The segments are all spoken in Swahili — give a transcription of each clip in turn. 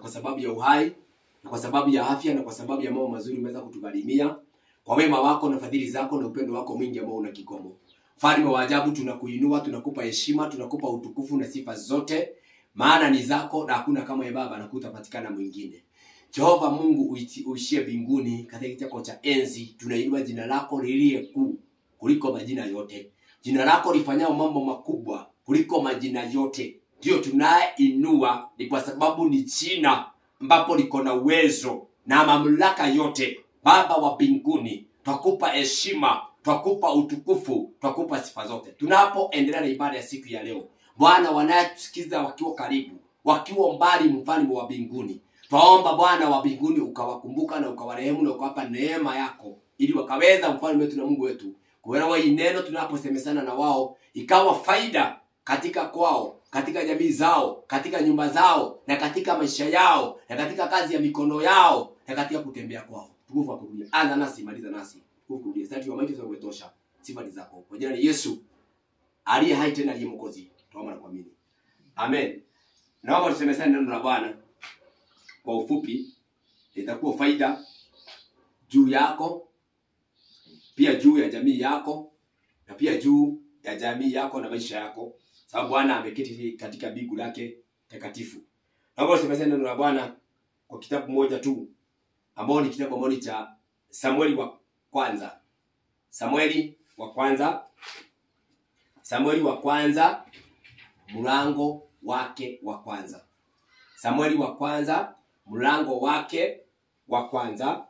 kwa sababu ya uhai na kwa sababu ya afya na kwa sababu ya mambo mazuri umeweza kutugharimia kwa wema wako na fadhili zako na upendo wako mwingi ambao una kikomo mfalme wa ajabu tunakuinua tunakupa heshima tunakupa utukufu na sifa zote maana ni zako na hakuna kama ya baba na kutapatikana mwingine jehova mungu uiti- uishie mbinguni katika kiti chako cha enzi tunainua jina lako liliye kuu kuliko majina yote jina lako lifanyao mambo makubwa kuliko majina yote ndiyo tunayeinua ni kwa sababu ni jina ambapo liko na uwezo na mamlaka yote baba wa mbinguni twakupa heshima twakupa utukufu twakupa sifa zote tunapoendelea na ibada ya siku ya leo bwana wanayetusikiza wakiwa karibu wakiwa mbali mfalme wa mbinguni twaomba bwana wa mbinguni ukawakumbuka na ukawarehemu na ukawapa neema yako ili wakaweza mfalme wetu na mungu wetu kuelewa hii neno tunaposemesana na wao ikawa faida katika kwao katika jamii zao katika nyumba zao na katika maisha yao na katika kazi ya mikono yao na katika kutembea kwao tukufu akurudia anza nasi maliza nasi tukufu kurudia sasa tuwa maiti umetosha sifa ni zako kwa jina la Yesu aliye hai tena aliye mwokozi tuomba na kuamini amen naomba tusemesane neno la Bwana kwa ufupi itakuwa faida juu yako pia juu ya jamii yako na pia juu ya jamii yako na maisha yako sababu bwana ameketi katika bigu lake takatifu naomba tusemesane neno la bwana kwa kitabu moja tu ambao ni kitabu ambao ni cha samueli wa kwanza samueli wa kwanza samueli wa kwanza mlango wake wa kwanza samueli wa kwanza mlango wake wa kwanza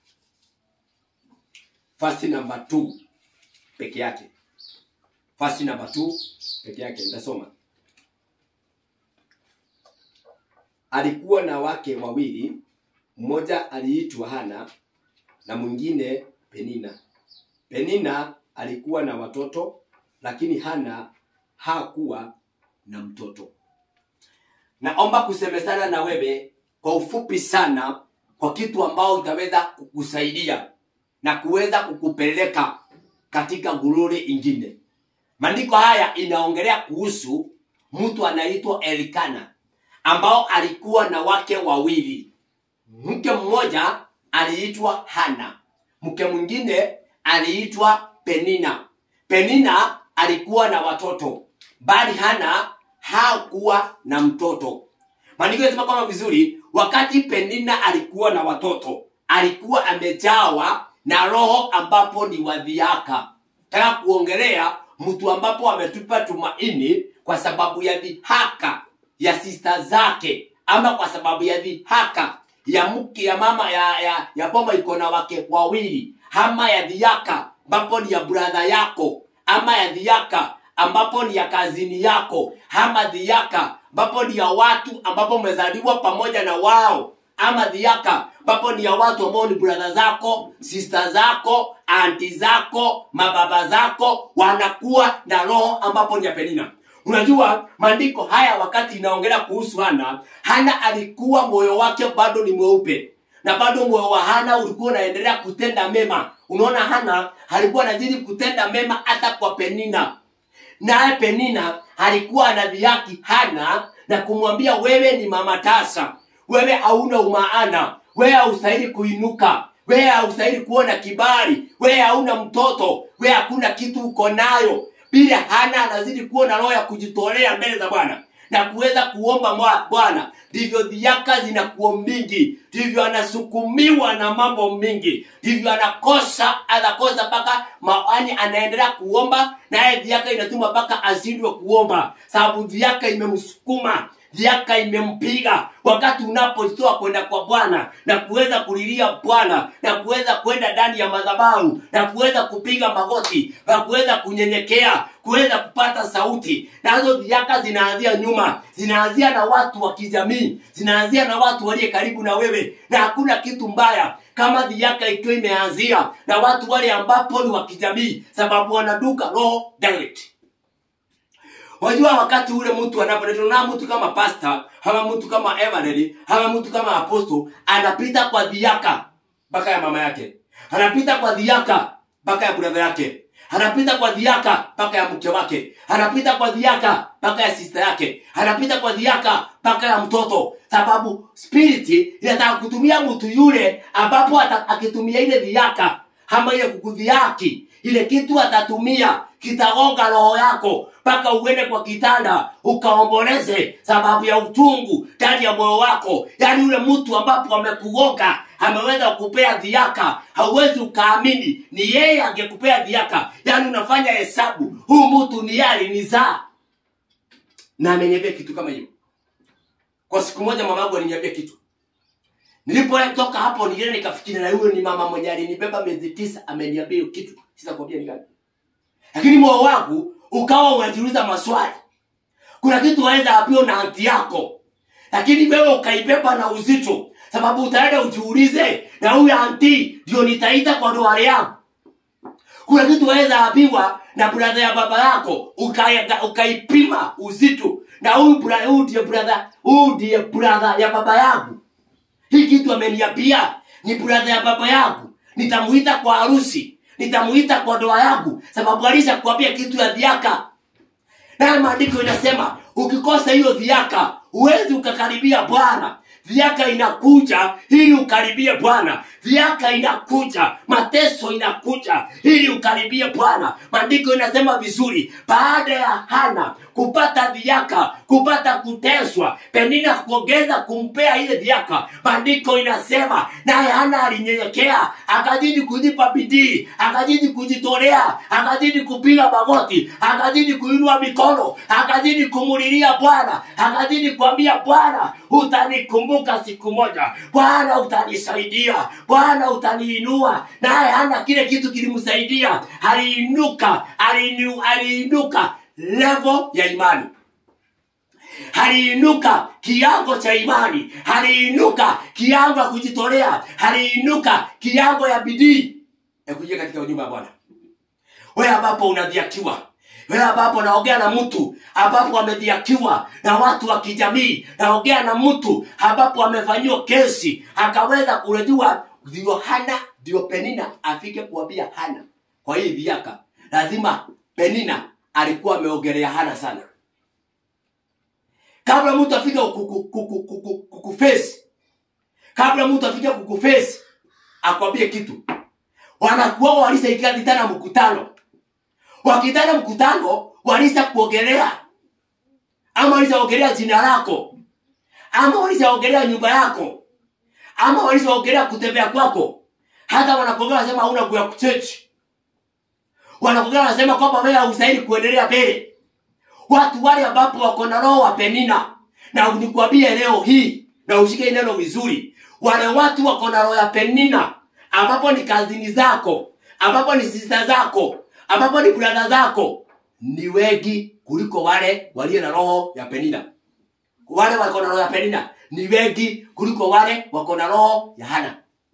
fasi namba 2 peke yake fasi namba 2 peke yake nitasoma alikuwa na wake wawili mmoja aliitwa hana na mwingine penina penina alikuwa na watoto lakini hana hakuwa na mtoto naomba kusemesana na wewe kwa ufupi sana kwa kitu ambao utaweza kukusaidia na kuweza kukupeleka katika gururi ingine maandiko haya inaongelea kuhusu mtu anaitwa elikana ambao alikuwa na wake wawili mke mmoja aliitwa hana mke mwingine aliitwa penina penina alikuwa na watoto bali hana hakuwa na mtoto maandiko yanasema kama vizuri wakati penina alikuwa na watoto alikuwa amejawa na roho ambapo ni wadhiaka taka kuongelea mtu ambapo ametupa tumaini kwa sababu ya dhihaka ya sista zake ama kwa sababu ya dhihaka ya mke ya mama ya ya, ya bomba iko na wake wawili ama ya dhiaka ambapo ni ya bradha yako ama ya dhiaka ambapo ni ya kazini yako ama dhiaka ambapo ni ya watu ambapo umezaliwa pamoja na wao ama dhiaka ambapo ni ya watu ambao ni bradha zako sista zako anti zako mababa zako wanakuwa na roho ambapo ni ya penina unajua maandiko haya wakati inaongelea kuhusu hana hana alikuwa moyo wake bado ni mweupe na bado moyo wa hana ulikuwa unaendelea kutenda mema unaona hana alikuwa anazidi kutenda mema hata kwa penina naye penina alikuwa anadhihaki hana na kumwambia wewe ni mama tasa wewe hauna umaana wewe haustahili kuinuka wewe haustahili kuona kibali wewe hauna mtoto wewe hakuna kitu uko nayo bila hana anazidi kuwa na roho ya kujitolea mbele za bwana na kuweza kuomba mwa- bwana ndivyo dhiaka zinakuwa mingi ndivyo anasukumiwa na mambo mingi ndivyo anakosa anakosa mpaka maani anaendelea kuomba naye dhiaka inatuma mpaka azindwe kuomba sababu dhiaka imemsukuma dhiaka imempiga wakati unapoitoa kwenda kwa bwana na kuweza kulilia bwana na kuweza kwenda ndani ya madhabahu na kuweza kupiga magoti na kuweza kunyenyekea kuweza kupata sauti nazo dhiaka zinaanzia nyuma zinaanzia na watu wa kijamii zinaanzia na watu waliye karibu na wewe na hakuna kitu mbaya kama dhiaka ikiwa imeanzia na watu wale ambapo ni wa kijamii sababu wanaduka roho direct wajua wakati ule mtu anapoletwa na mtu kama pasta ama mtu kama evaneli ama mtu kama aposto anapita kwa dhiaka mpaka ya mama yake anapita kwa dhiaka mpaka ya bradha yake anapita kwa dhiaka mpaka ya mke wake anapita kwa dhiaka mpaka ya sista yake anapita kwa dhiaka mpaka ya mtoto sababu spiriti inataka kutumia mtu yule ambapo ata- akitumia ile dhiaka ama ile kukudhiaki ile kitu atatumia kitagonga roho yako mpaka uende kwa kitanda ukaomboleze sababu ya utungu ndani ya moyo wako yaani yule mtu ambapo amekugonga ameweza kupea dhiaka hauwezi ukaamini ni yeye angekupea dhiaka yaani unafanya hesabu huu mtu ni yeye alinizaa na ameniambia kitu kama hiyo kwa siku moja mamangu aliniambia kitu nilipotoka hapo nilienda nikafikiri na huyo ni mama mwenye alinibeba miezi tisa ameniambia hiyo kitu sasa kwambia ni gani lakini moyo wangu ukawa unajiuliza maswali kuna kitu waweza ambiwa na anti yako lakini wewe ukaibeba na uzito sababu utaenda ujiulize na huyu anti ndio nitaita kwa ndoa yangu kuna kitu waweza ambiwa na bradha ya baba yako ukaega- ukaipima uzito na huyu bra- huyu ndiye bradha huyu ndiye bradha ya baba yangu hii kitu ameniambia ni bradha ya baba yangu nitamuita kwa harusi nitamuita kwa ndoa yangu sababu alisha kuambia kitu ya dhiaka naye maandiko inasema ukikosa hiyo dhiaka huwezi ukakaribia bwana dhiaka inakuja ili ukaribie bwana dhiaka inakuja mateso inakuja ili ukaribie bwana maandiko inasema vizuri baada ya hana kupata dhiaka kupata kuteswa penina kuongeza kumpea ile dhiaka maandiko inasema naye hana alinyenyekea akazidi kujipa bidii akazidi kujitolea akazidi kupiga magoti akazidi kuinua mikono akazidi kumulilia bwana akazidi kuambia bwana utanikumbuka siku moja bwana utanisaidia bwana utaniinua naye hana kile kitu kilimsaidia aliinuka aliinu- aliinuka levo ya imani aliinuka kiango cha imani aliinuka kiango ya kujitolea aliinuka kiango ya bidii ya kuingia katika nyumba ya bwana wewe ambapo unadhiakiwa wewe ambapo naongea na mtu ambapo amedhiakiwa na watu wa kijamii naongea na mtu ambapo amefanyiwa kesi akaweza kurejua ndio hana ndio penina afike kuambia hana kwa hii dhiaka lazima penina alikuwa ameongelea hana sana kabla mtu afike kuku- kuku- kuku- kukufesi kabla mtu afike kukufesi akwambie kitu wanakuwa walisaikia tena mkutano wakitana mkutano walisa kuogelea ama walisaogelea jina lako ama walisaogelea nyumba yako ama walisaogelea kutembea kwako hata wanakuongea wanasema hauna nguo ya kuchechi wanakuongea wanasema kwamba wewe haustahili kuendelea mbele watu wale ambapo wako na roho wa penina na nikwambie leo hii na ushike neno vizuri wale watu wako na roho ya penina ambapo ni kazini zako ambapo ni sista zako ambapo ni brada zako ni wengi kuliko wale walio na roho ya penina wale wako na roho ya penina ni wengi kuliko wale wako na roho ya hana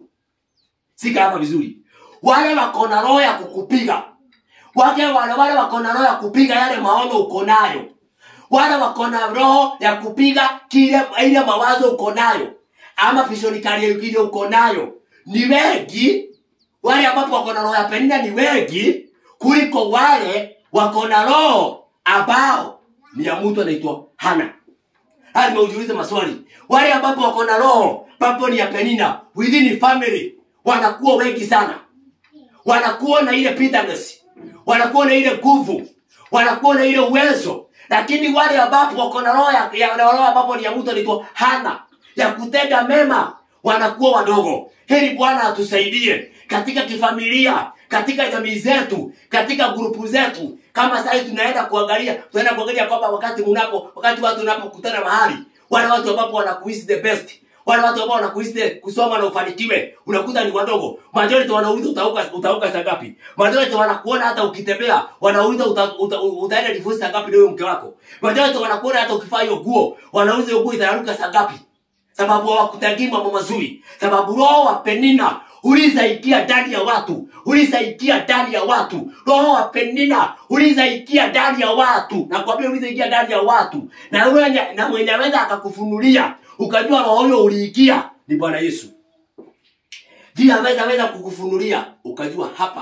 sika hapa vizuri wale wako na roho ya kukupiga wake wale wale wako na roho ya kupiga yale maono uko nayo wale wako na roho ya kupiga kile ile mawazo uko nayo ama visionikali ile uko nayo ni wengi wale ambapo wako na roho ya penina ni wengi kuliko wale wako na roho ambao ni ya mtu anaitwa hana lazima ujiulize maswali wale ambapo wako na roho ambapo ni ya penina within family wanakuwa wengi sana wanakuwa na ile bitterness wanakuwa na ile nguvu wanakuwa na ile uwezo lakini wale ambapo wako na roho ya, ya na roho ambapo ni ya mtu anaitwa hana ya kutenda mema wanakuwa wadogo heri bwana atusaidie katika kifamilia katika jamii zetu katika grupu zetu kama sasa tunaenda kuangalia tunaenda kuangalia kwamba wakati mnapo wakati watu wanapokutana mahali wale watu ambapo wanakuhisi the best wale watu ambao wanakuhisi kusoma na ufanikiwe unakuta ni wadogo majority wanauliza utauka utauka saa ngapi majority wanakuona hata ukitembea wanauliza uta, uta, utaenda divorce saa ngapi na huyo mke wako majority wanakuona hata ukivaa hiyo nguo wanauliza hiyo nguo itaruka saa ngapi sababu hawakutagii mambo mazuri sababu roho wa penina ulizaikia ndani ya watu ulizaikia ndani ya watu roho wa penina ulizaikia ndani ya watu nakwambia ulizaikia ndani ya watu na mwenye na mwenye aweza akakufunulia ukajua roho huyo uliikia ni bwana yesu ndiye aweza weza kukufunulia ukajua hapa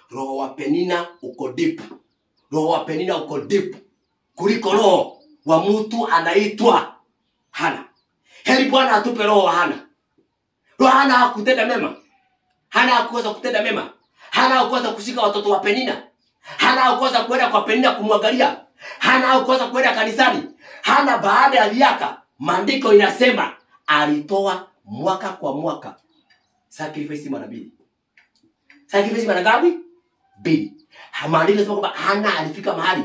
roho wa penina uko deep roho wa penina uko deep kuliko roho wa mtu anaitwa hana heri bwana atupe roho wa hana roho hana hakutenda mema hana hakuweza kutenda mema hana hakuweza kushika watoto wa penina hana hakuweza kwenda kwa penina kumwangalia hana hakuweza kwenda kanisani hana baada ya miaka maandiko inasema alitoa mwaka kwa mwaka sacrifice mara mbili sacrifice mara ngapi mbili maandiko inasema kwamba hana alifika mahali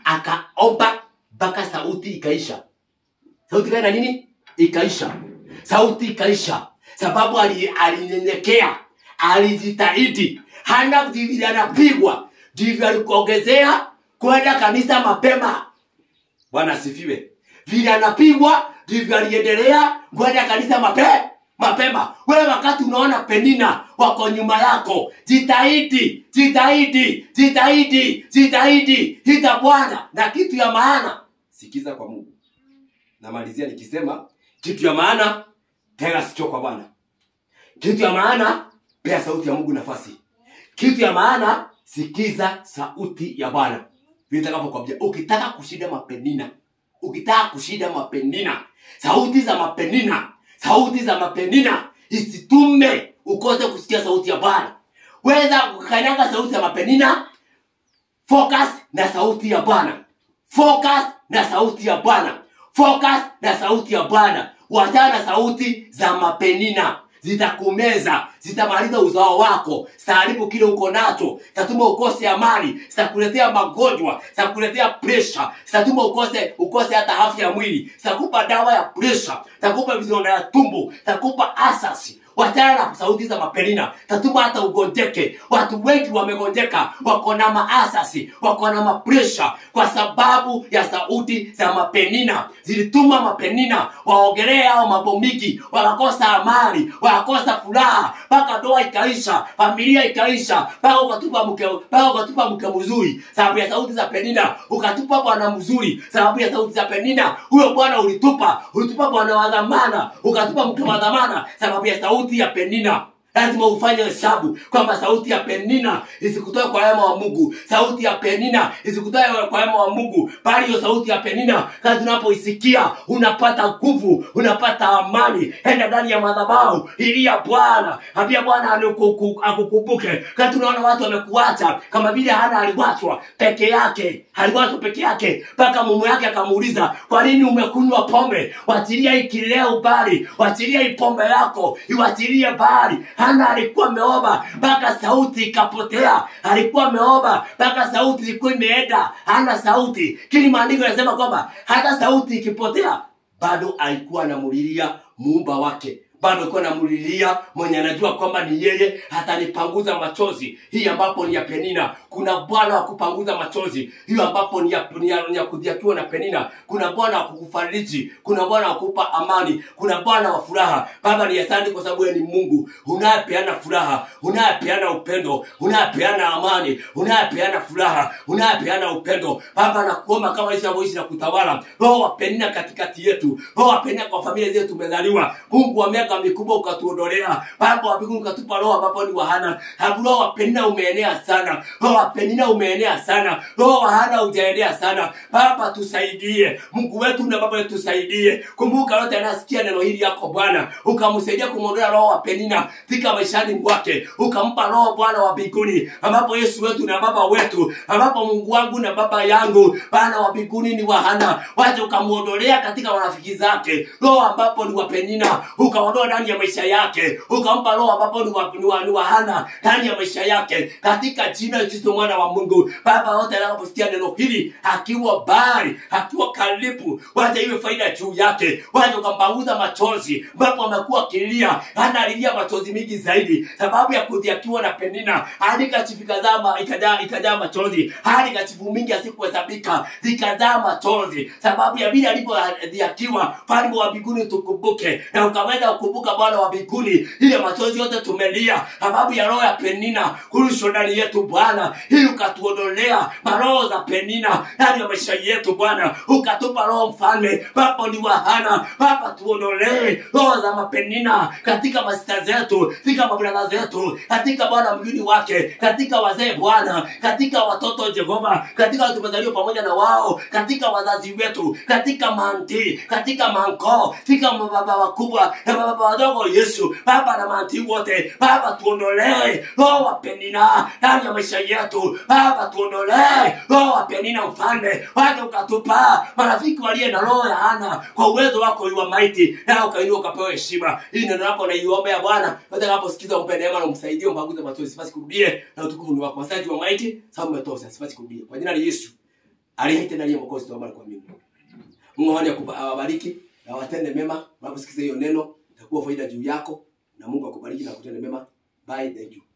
akaomba mpaka sauti ikaisha sauti ikaenda nini ikaisha sauti ikaisha sababu ali- alinyenyekea alijitahidi hana vile anapigwa ndivyo alikuongezea kwenda kanisa mapema bwana asifiwe vile anapigwa ndivyo aliendelea kwenda kanisa mape mapema wewe wakati unaona penina wako nyuma yako jitahidi jitahidi jitahidi jitahidi hita bwana na kitu ya maana sikiza kwa mungu namalizia nikisema kitu ya maana tega sikio kwa bwana kitu ya maana pea sauti ya mungu nafasi kitu ya maana sikiza sauti ya bwana vitakapokwambia ukitaka kushinda mapenina ukitaka kushinda mapenina sauti za mapenina sauti za mapenina isitume ukose kusikia sauti ya bwana weza kukanyaga sauti ya mapenina focus na sauti ya bwana focus na sauti ya bwana focus na sauti ya bwana wachana na sauti za mapenina zitakumeza zitamaliza uzao wako zitaharibu kile uko nacho zitatuma ukose amani zitakuletea magonjwa zitakuletea presha zitatuma ukose ukose hata afya ya mwili zitakupa dawa ya presha zitakupa vizonda ya tumbo zitakupa asasi wachana na sauti za mapenina tatuma hata ugonjeke watu wengi wamegonjeka wako na maasasi wako na mapresha kwa sababu ya sauti za mapenina zilituma mapenina waogelee ao mambo mingi wakakosa amani wakakosa furaha mpaka ndoa ikaisha familia ikaisha mpaka ukatupa mke mpaka ukatupa mke mzuri sababu ya sauti za penina ukatupa bwana mzuri sababu ya sauti za penina huyo bwana ulitupa ulitupa bwana wa dhamana ukatupa mke wa dhamana sababu ya sauti ya penina lazima ufanye hesabu kwamba sauti ya penina isikutoe kwa wema wa mungu sauti ya penina isikutoe kwa wema wa mungu bali hiyo sauti ya penina kazi unapoisikia unapata nguvu unapata amani enda ndani ya madhabahu ilia bwana ambia bwana aniku- akukumbuke kati unaona watu wamekuacha kama vile hana aliwachwa peke yake aliwachwa peke yake mpaka mume yake akamuuliza kwa nini umekunywa pombe wachilia hii kileo bali wachilia hii pombe yako iwachilie bali hana alikuwa ameomba mpaka sauti ikapotea alikuwa ameomba mpaka sauti ilikuwa imeenda hana sauti kili maandiko yanasema kwamba hata sauti ikipotea bado alikuwa anamulilia muumba wake bado alikuwa anamulilia mwenye anajua kwamba ni yeye hatanipanguza machozi hii ambapo ni ya penina kuna bwana wa kupanguza machozi hiyo ambapo ni ya, ni ya, ni ya kudhiakiwa na penina kuna bwana wa kukufariji kuna bwana wa kukupa amani kuna bwana wa furaha baba ni asante kwa sababu yeye ni mungu unayepeana furaha unayepeana upendo unayepeana amani unayepeana furaha unayepeana upendo baba nakuomba kama jinsi unavyoishi na kutawala roho wa penina katikati yetu roho wa penina kwa familia zetu tumezaliwa mungu wa miaka mikubwa ukatuondolea baba wa mbinguni ukatupa roho ambapo ni wahana Habu roho wa penina umeenea sana roho wa penina umeenea sana roho wa hana hujaenea sana baba tusaidie mungu wetu na baba yetu tusaidie kumbuka yote anasikia neno hili yako bwana ukamsaidia kumwondoa roho wa penina katika maishani mwake ukampa roho bwana wa mbinguni ambapo yesu wetu na baba wetu ambapo mungu wangu na baba yangu bwana wa mbinguni ni wahana wache ukamwondolea katika marafiki zake roho ambapo ni wa penina ukaondoa ndani ya maisha yake ukampa roho ambapo ni wa, ni wa, ni wa hana ndani ya maisha yake katika jina la kristo mwana wa mungu baba wote anaposikia neno hili akiwa bari akiwa karibu wacha iwe faida juu yake wacha ukampanguza machozi ambapo amekuwa akilia hana alilia machozi mingi zaidi sababu ya kudhiakiwa na penina hadi kachifu ikazaa ikajaa ikajaa machozi hadi kachifu mingi asikuhesabika zikajaa machozi sababu ya vile alivyodhiakiwa falme wa mbinguni tukumbuke na ukaweza kukumbuka tunakumbuka bwana wa mbinguni ile machozi yote tumelia sababu ya roho ya penina kurusho ndani yetu bwana ili ukatuondolea maroho za penina ndani ya maisha yetu bwana ukatupa roho mfalme papo ni wahana papa tuondolee roho za mapenina katika masita zetu katika mabradha zetu katika bwana mgini wake katika wazee bwana katika watoto jehova katika watu tumezaliwa pamoja na wao katika wazazi wetu katika manti katika manko katika mababa wakubwa na mababa wadogo yesu baba na manti wote baba tuondolee roho wa penina ndani ya maisha yetu baba tuondolee roho wa penina mfalme waje ukatupa marafiki waliye na roho ya ana kwa uwezo wako wa maiti na ukainua ukapewa heshima hii neno lako naiombea bwana utakaposikiza umpe neema na umsaidie umpaguze machozi sifasi kurudie na utukufu ni wako asante wa maiti sababu umetosha sifasi kurudie kwa jina la yesu aliyeite ndani ya mwokozi tuomba na kuamini mungu awani awabariki na watende mema unaposikiza hiyo neno itakuwa faida juu yako na mungu akubariki na kutende mema bye thank you